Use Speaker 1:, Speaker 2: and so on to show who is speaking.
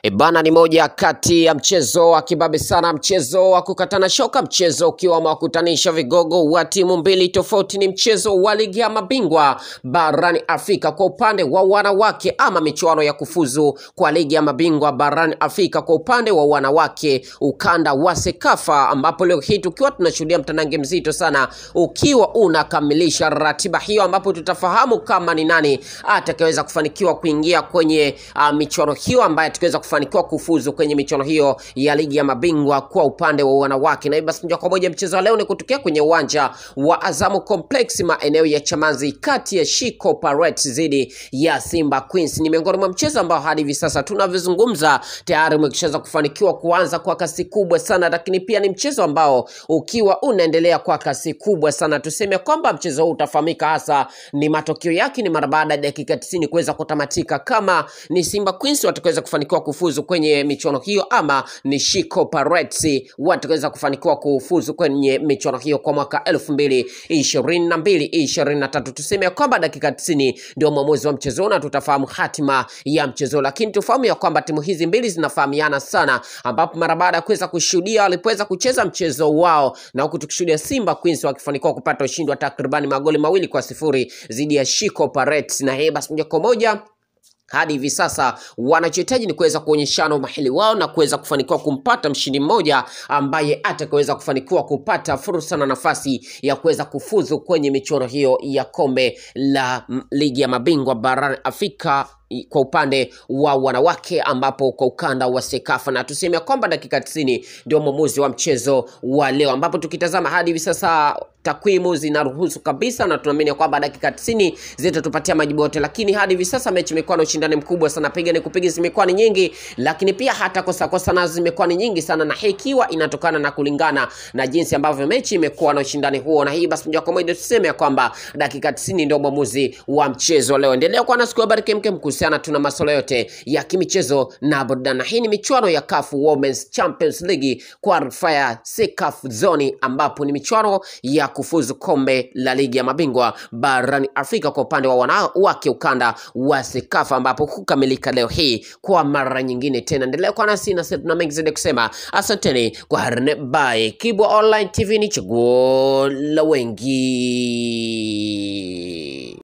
Speaker 1: E bana, ni moja kati ya mchezo wa kibabe sana, mchezo wa kukatana shoka, mchezo ukiwa umewakutanisha vigogo wa timu mbili tofauti. Ni mchezo wa ligi ya mabingwa barani Afrika kwa upande wa wanawake, ama michuano ya kufuzu kwa ligi ya mabingwa barani Afrika kwa upande wa wanawake, ukanda wa Sekafa, ambapo leo hii tukiwa tunashuhudia mtanange mzito sana ukiwa unakamilisha ratiba hiyo, ambapo tutafahamu kama ni nani atakayeweza kufanikiwa kuingia kwenye uh, michuano hiyo ambaye atakaweza kufanikiwa kufuzu kwenye michuano hiyo ya ligi ya mabingwa kwa upande wa wanawake. Na hivyo basi moja kwa moja mchezo wa leo ni kutokea kwenye uwanja wa Azamu Complex maeneo ya Chamazi, kati ya Shiko Pirates dhidi ya Simba Queens. Ni miongoni mwa mchezo ambao hadi hivi sasa tunavyozungumza tayari umekishaweza kufanikiwa kuanza kwa kasi kubwa sana, lakini pia ni mchezo ambao ukiwa unaendelea kwa kasi kubwa sana. Tuseme kwamba mchezo huu utafahamika hasa ni matokeo yake ni mara baada ya dakika 90 kuweza kutamatika, kama ni Simba Queens watakaweza kufanikiwa kufuzu kwenye michuano hiyo ama ni Shiko Pirates watakaweza kufanikiwa kufuzu kwenye michuano hiyo kwa mwaka elfu mbili ishirini na mbili ishirini na tatu. Tuseme ya kwamba dakika 90 ndio mwamuzi wa mchezo na tutafahamu hatima ya mchezo, lakini tufahamu ya kwamba timu hizi mbili zinafahamiana sana, ambapo mara baada ya kuweza kushuhudia walipoweza kucheza mchezo wao na huku tukishuhudia Simba Queens wakifanikiwa kupata ushindi wa takribani magoli mawili kwa sifuri dhidi ya Shiko Pirates, na hii basi moja kwa moja hadi hivi sasa wanachohitaji ni kuweza kuonyeshana umahili wao na kuweza kufanikiwa kumpata mshindi mmoja ambaye atakaweza kufanikiwa kupata fursa na nafasi ya kuweza kufuzu kwenye michuano hiyo ya kombe la mm, ligi ya mabingwa barani Afrika kwa upande wa wanawake ambapo kwa ukanda wa Sekafa, na tuseme kwamba dakika 90 ndio mwamuzi wa mchezo wa leo, ambapo tukitazama hadi hivi sasa takwimu zinaruhusu kabisa, na tunaamini kwamba dakika 90 zitatupatia majibu yote, lakini hadi hivi sasa mechi imekuwa na ushindani mkubwa sana, piga ni kupiga zimekuwa ni nyingi, lakini pia hata kosa kosa nazo zimekuwa ni nyingi sana, na hii ikiwa inatokana na kulingana na jinsi ambavyo mechi imekuwa na ushindani huo, na hii basi moja kwa moja tuseme ya kwamba dakika 90 ndio mwamuzi wa mchezo leo. Endelea kuwa na siku habari kemkem kuhusiana tuna masuala yote ya kimichezo na burudani. Na hii ni michuano ya CAF Women's Champions League qualifier CAF zone, ambapo ni michuano ya kufuzu kombe la ligi ya mabingwa barani Afrika kwa upande wa wanawake ukanda wa CECAFA, ambapo hukamilika leo hii kwa mara nyingine tena. Endelea kuwa nasi na tuna mengi zaidi kusema. Asanteni kwa harne bye. Kibwa Online TV ni chaguo la wengi.